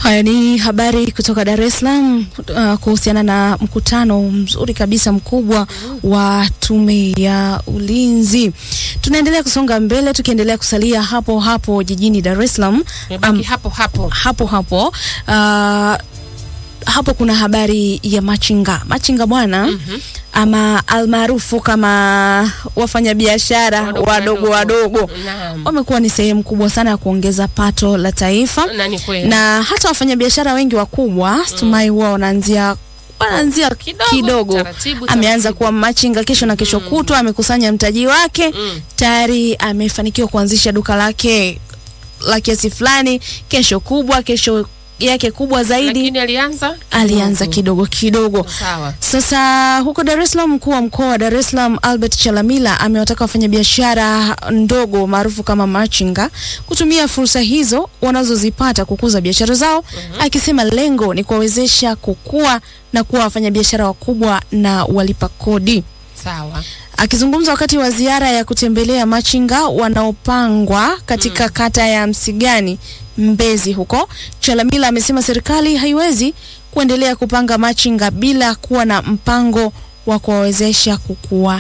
Haya ni habari kutoka Dar es Salaam uh, kuhusiana na mkutano mzuri kabisa mkubwa wa Tume ya Ulinzi. Tunaendelea kusonga mbele tukiendelea kusalia hapo hapo jijini Dar es Salaam. Nimebaki hapo hapo. hapo hapo uh, hapo kuna habari ya machinga machinga bwana Mhm. ama almaarufu kama wafanyabiashara Wadogo wadogo wadogo Naam. wamekuwa ni sehemu kubwa sana ya kuongeza pato la taifa Na ni kweli. na hata wafanyabiashara wengi wakubwa stumai huwa wanaanzia wanaanzia Kidogo, kidogo, taratibu, ameanza taratibu. kuwa machinga kesho na kesho kutwa amekusanya mtaji wake Mm. tayari amefanikiwa kuanzisha duka lake la kiasi fulani kesho kubwa kesho yake kubwa zaidi Lakini alianza alianza kidogo kidogo Sawa. sasa huko Dar es Salaam, mkuu wa mkoa wa Dar es Salaam Albert Chalamila amewataka wafanyabiashara ndogo maarufu kama machinga kutumia fursa hizo wanazozipata kukuza biashara zao, akisema lengo ni kuwawezesha kukua na kuwa wafanyabiashara wakubwa na walipa kodi. Sawa. Akizungumza wakati wa ziara ya kutembelea machinga wanaopangwa katika kata ya Msigani Mbezi huko, Chalamila amesema serikali haiwezi kuendelea kupanga machinga bila kuwa na mpango wa kuwawezesha kukua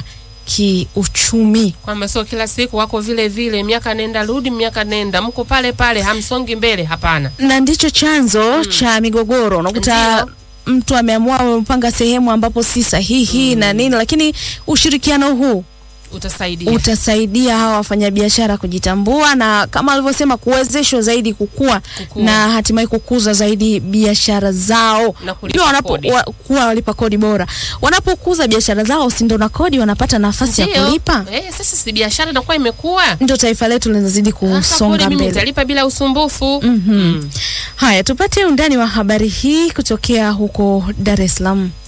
kiuchumi. Kwamba sio kila siku wako vile vile, miaka nenda rudi, miaka nenda, mko pale pale, hamsongi mbele. Hapana. Na ndicho chanzo cha migogoro. Unakuta Ndio. mtu ameamua amepanga sehemu ambapo si sahihi na nini, lakini ushirikiano huu Utasaidia. utasaidia hawa wafanyabiashara kujitambua na kama alivyosema kuwezeshwa zaidi kukua, Kukua. na hatimaye kukuza zaidi biashara zao Na kulipa Pia wanapo kodi. wa, kuwa walipa kodi bora. Wanapokuza biashara zao, si ndo na kodi wanapata nafasi ya Ndio. kulipa, Eh, sasa si biashara inakuwa imekuwa. ndio taifa letu linazidi Sasa kodi kusonga mimi mbele. nitalipa bila usumbufu. Mhm. Mm. Haya, tupate undani wa habari hii kutokea huko Dar es Salaam.